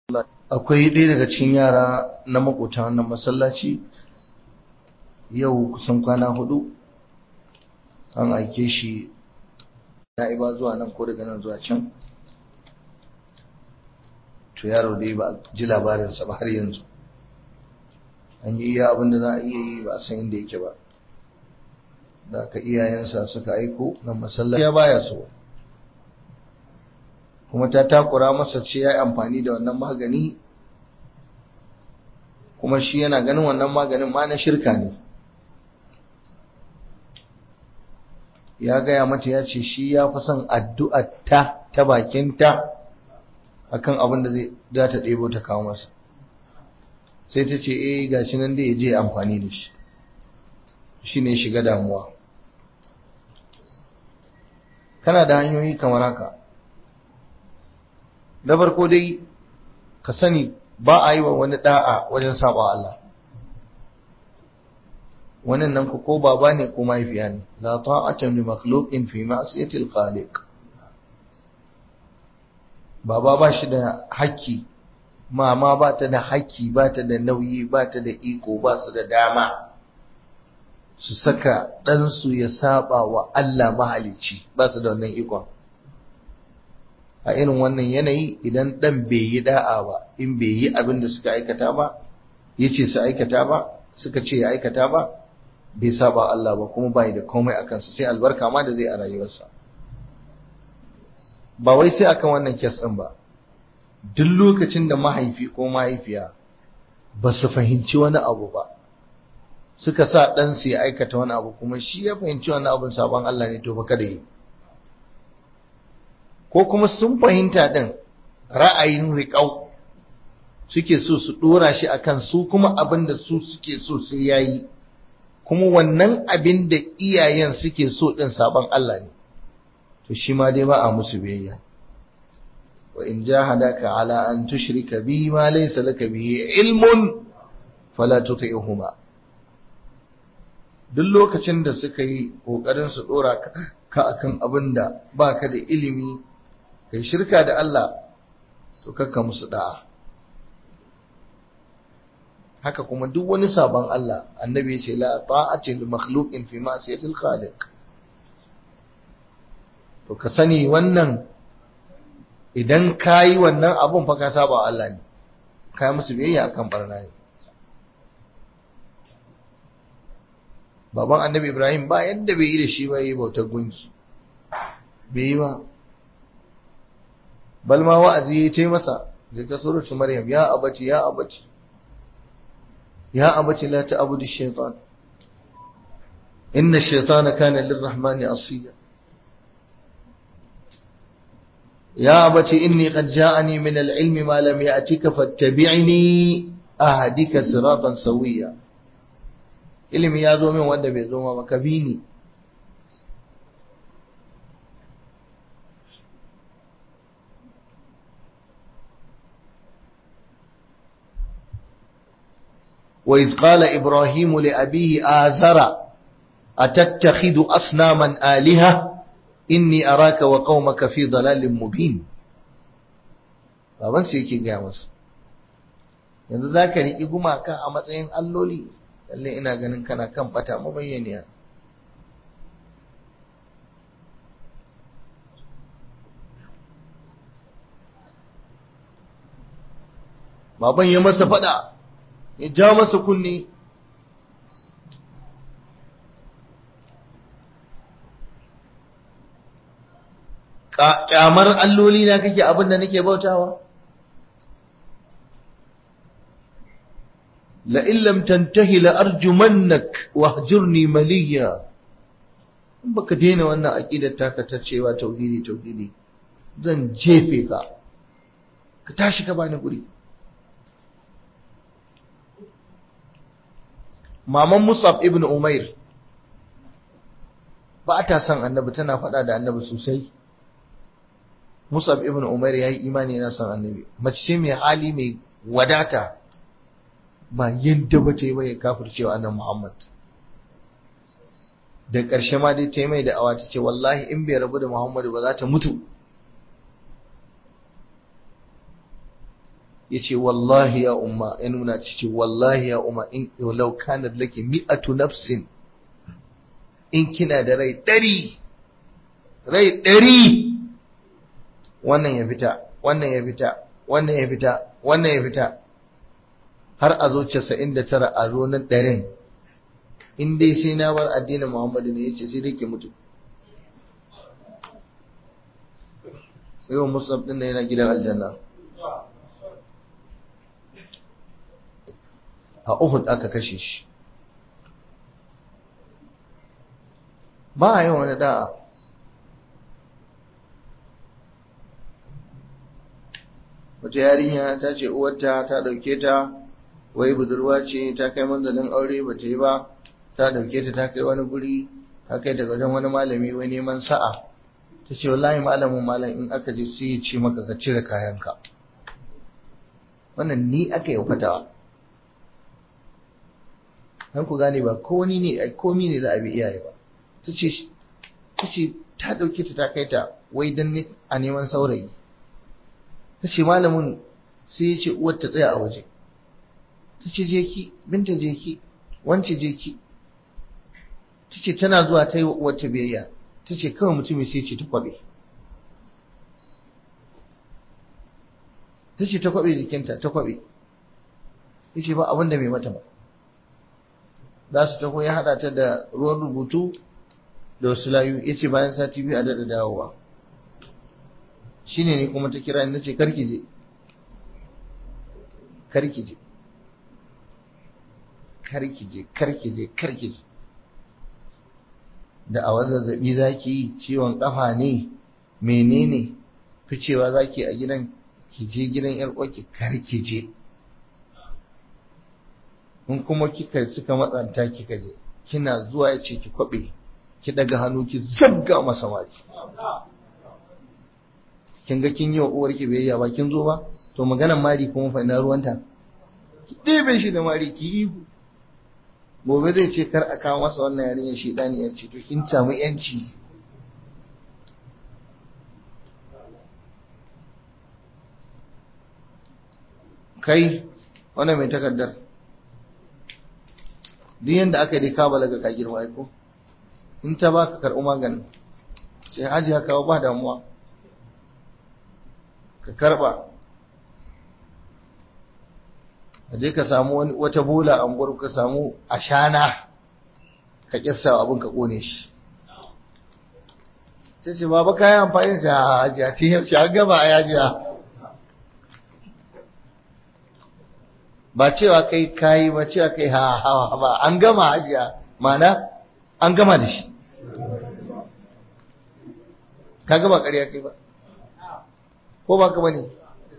akwai ɗaya daga cikin yara na makota wannan masallaci yau kusan kwana hudu an aike shi na'iba zuwa nan ko daga nan zuwa can to yaro dai ba ji labarinsa ba har yanzu an yi iya abinda za a iya yi ba a san inda yake ba da aka iyayensa suka aiko nan masallaci ya baya so kuma ta takura masa ce ya yi amfani da wannan magani kuma shi yana ganin wannan maganin ma na shirka ne ya gaya mata ya ce shi ya fi son addu'ar ta ta bakinta akan abin da za ta ɗebo ta kawo masa sai ta ce eh gashi nan da ya je amfani da shi shi ne shiga damuwa kana da hanyoyi kamar haka na farko dai ka sani ba a yi wa wani da'a wajen saba Allah wannan nan ko baba ne ko mahaifiya ne la ta'ata li makhluqin fi ma'siyati al-khaliq baba ba shi da haƙƙi mama ba ta da haƙƙi ba ta da nauyi ba ta da iko ba su da dama su saka ɗansu ya saba wa Allah mahalici ba su da wannan ikon a irin wannan yanayi idan ɗan bai yi da'a ba in bai yi abin da suka aikata ba ya ce su aikata ba suka ce ya aikata ba bai saba Allah ba kuma bai da komai a kansa sai albarka ma da zai a rayuwarsa ba wai sai akan wannan kes ɗin ba duk lokacin da mahaifi ko mahaifiya ba su fahimci wani abu ba suka sa ɗansu ya aikata wani abu kuma shi ya fahimci wani abin sabon Allah ne to baka da yi ko kuma sun fahimta ɗin ra'ayin riƙau suke so su ɗora shi akan su kuma abin da su suke so sai ya yi kuma wannan abin da iyayen suke so ɗin sabon Allah ne to shi ma dai ba a musu biyayya wa in jahadaka ala an tushrika bi ma laysa laka bihi ilmun fala tuti'huma duk lokacin da suka yi kokarin su dora ka akan abin da baka da ilimi kai shirka da Allah to kakka musu da'a haka kuma duk wani sabon Allah annabi ya ce la ta'ati lil makhluqin fi ma'siyati al khaliq to ka sani wannan idan kayi wannan abun fa ka saba Allah ne kai musu biyayya akan barna ne baban annabi Ibrahim ba yadda bai yi da shi ba yi bautar gunki bai yi ba bal ma wa'azi ya ce masa da ka suratu Maryam ya abati ya abati ya abati la ta'budu ash-shaytan inna ash-shaytana kana lir-rahmani asiya يا أبت إني قد جاءني من العلم ما لم يأتك فاتبعني أهدك صراطا سويا ilimi ya zo min wanda bai zo ma ka bi ni wa iz qala ibrahim li abihi azara atattakhidhu asnaman aliha inni araka wa qaumaka fi dalalin mubin baban sai yake gaya masa yanzu zaka riki gumaka a matsayin alloli lalle ina ganin kana kan bata mabayyaniya baban ya masa fada ya ja masa kunni kyamar alloli na kake abin da nake bautawa la illam tantahi la arjumannak wahjurni maliya in baka daina wannan aqidar taka ta cewa tauhidi tauhidi zan jefe ka ka tashi ka bani guri maman Musab ibn Umair ba ta son annabi tana faɗa da annabi sosai Musab ibn Umair yayi imani yana son annabi mace ce mai hali mai wadata ba yadda ba ta yi mai kafircewa annabi Muhammad da ƙarshe ma dai ta yi mai da awa ta ce wallahi in bai rabu da Muhammadu ba za ta mutu yace wallahi ya umma ya nuna ce wallahi ya umma in law kanat laki mi'atu nafsin in kina da rai ɗari rai ɗari wannan ya fita wannan ya fita wannan ya fita wannan ya fita har a zo casa'in da tara a zo na ɗarin in dai sai na bar addinin muhammadu ne ya ce sai dai ke mutu sai wa musab ɗin yana gidan aljanna a uhud aka kashe shi ba a yi wani da'a wata yarinya ta ce uwarta ta dauke ta wai budurwa ce ta kai manzalin aure ba ta yi ba ta dauke ta ta kai wani guri ta kai daga wajen wani malami wai neman sa'a ta ce wallahi malamin malam in aka je sai ya ce maka ka cire kayanka wannan ni aka yi fatawa dan ku gane ba ko ni ne komi ne za a bi iyaye ba ta ce ta ce ta dauke ta ta kai ta wai dan a neman saurayi ta ce malamin sai ya ce uwar ta tsaya a waje ta ce je ki binta je ki wance je ki ta ce tana zuwa ta yi wa uwar ta biyayya ta ce kawai mutumin sai ce ta kwabe ta ce ta kwabe jikinta ta kwabe ya ce ba abinda mai mata ba za su taho ya haɗa ta da ruwan rubutu da wasu layu ya ce bayan sati biyu a daɗa dawowa shi ne kuma ta kira ni ce karki je karki je karki je karki je karki je da a zazzabi za ki yi ciwon kafa ne menene ficewa za ki a gidan ki je gidan yar uwarki karki je in kuma kika suka matsanta kika je kina zuwa ya ce ki kwabe ki daga hannu ki zabga masa mari kin ga kin yi wa uwarki biyayya ba kin zo ba to maganan mari kuma fa ina ruwanta ki ɗebe shi da mari ki yi gobe zai ce kar a kawo masa wannan yarinyar shi ɗani ya ce to kin samu yanci kai wannan mai takardar duk yadda aka yi ka balaga ka girma ko in ta baka karɓi maganin sai hajiya kawo ba damuwa ka karba ka je ka samu wata bola a unguwar ka samu ashana ka kissa abin ka kone shi ta ce baba kayan amfani da a hajiya ta yi shi an gaba a yajiya ba cewa kai kayi ba cewa kai ha ha ba an gama hajiya mana an gama da shi ka gaba ƙarya kai ba ko ba ka bane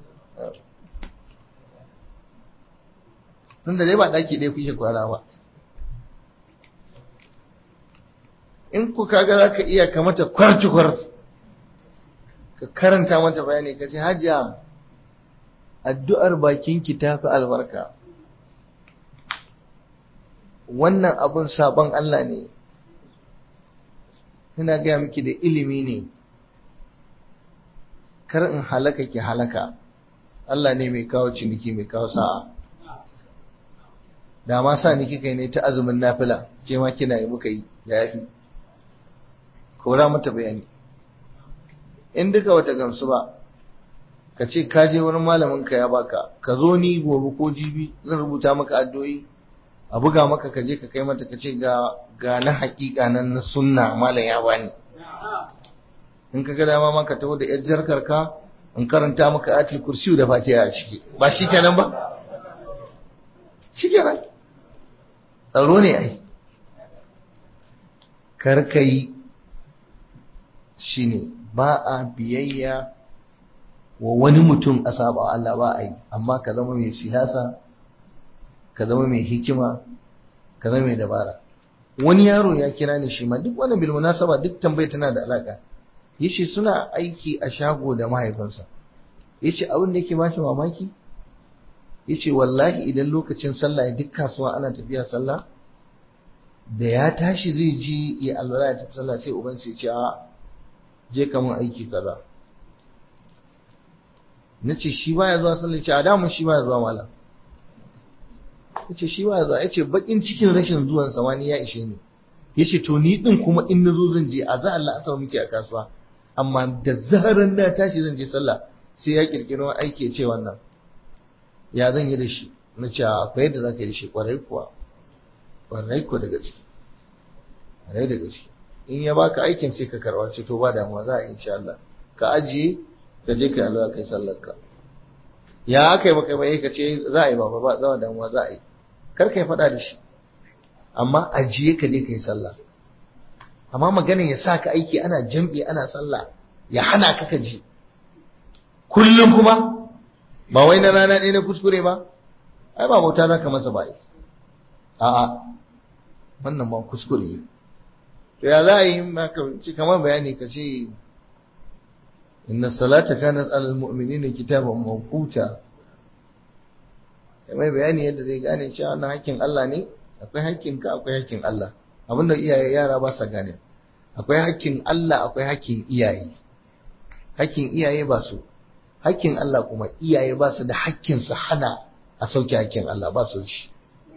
tun da dai ba daki ɗaya kuke kwana ba in ku kaga za ka iya ka mata kwarcikwar ka karanta mata bayani ka ce hajiya addu'ar bakinki ta fi albarka wannan abun sabon Allah ne ina gaya miki da ilimi ne kar in halaka ki halaka Allah ne mai kawo ciniki mai kawo sa'a da ma sa ni kika ne ta azumin nafila ke ma kina yi muka yi da yafi kora mata bayani in duka wata gamsu ba ka ce ka je wani malamin ka ya baka ka zo ni gobe ko jibi zan rubuta maka addu'o'i a buga maka ka je ka kai mata ka ce ga ga na haƙiƙa nan na sunna malam ya bani in ka ga dama ma ka taho da yar jarkar ka in karanta maka atil kursiyu da fatiha a ciki ba shi kenan ba shi kenan tsaro ne ai karkai shi ne ba a biyayya wa wani mutum a saba Allah ba a yi amma ka zama mai siyasa ka zama mai hikima ka zama mai dabara wani yaro ya kira ni shi ma duk wani bil munasaba duk tambayi tana da alaka yace suna aiki a shago da mahaifinsa yace abin da yake ba shi mamaki yace wallahi idan lokacin sallah ya duk kasuwa ana tafiya sallah da ya tashi zai ji ya alwala ya tafi sallah sai uban sai ce a je ka mun aiki kaza na ce shi baya zuwa sallah ce a damun shi baya zuwa malam ya ce shi baya zuwa ya ce bakin cikin rashin zuwan samani ya ishe ni ya ce to ni din kuma in na zo zan je a za Allah asar muke a kasuwa amma da zaran na tashi zan je sallah sai ya kirkiro aiki ya ce wannan ya zan yi da shi na ce akwai yadda za ka yi da shi kwarai kuwa kwarai kuwa daga ciki kwarai daga ciki in ya baka aikin sai ka karba ce to ba damuwa za a yi insha Allah ka ajiye ka je ka yi alwa kai sallar ka ya aka yi maka mai ka ce za a yi baba ba za damuwa za a yi kar ka yi faɗa da shi amma ajiye ka je ka yi sallah amma maganin ya sa ka aiki ana jam'i ana sallah ya hana ka ka ji kullum kuma ba wai na rana ɗaya na kuskure ba ai ba bauta za ka masa ba a'a wannan ma kuskure ne to ya za a yi maka ci kamar bayani ka ce inna salata kanat alal mu'minina kitaban mawquta mai bayani yadda zai gane cewa wannan hakkin Allah ne akwai hakkin ka akwai hakkin Allah abinda iyaye yara ba sa gane akwai hakkin Allah akwai hakkin iyaye hakkin iyaye ba su hakkin Allah kuma iyaye ba su da hakkin su hana a sauke hakkin Allah ba su shi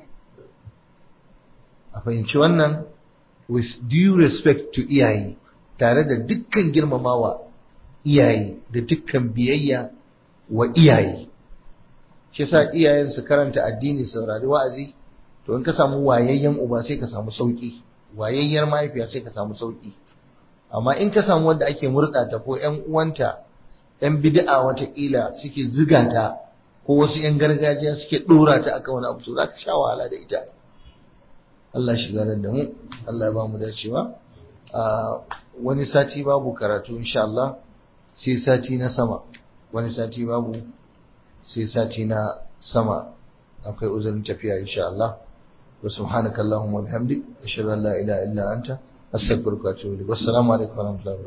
a fahimci wannan with due respect to iyaye tare da dukkan girmamawa iyaye da dukkan biyayya wa iyaye shi sa iyayen su karanta addini saurari wa'azi to in ka samu wayayyen uba sai ka samu sauki wayayyar mahaifiya sai ka samu sauki amma in ka samu wanda ake murɗa ta ko ƴan uwanta ƴan bid'a watakila suke ziga ta ko wasu ƴan gargajiya suke ɗora ta akan wani abu to za ka sha wahala da ita Allah shiga da mu Allah ya ba mu dacewa wani sati babu karatu insha Allah sai sati na sama wani sati babu sai sati na sama akwai uzurin tafiya insha Allah wa subhanakallahumma wa bihamdik ashhadu an la ilaha illa anta astaghfiruka wa atubu ilaik wassalamu alaikum wa rahmatullahi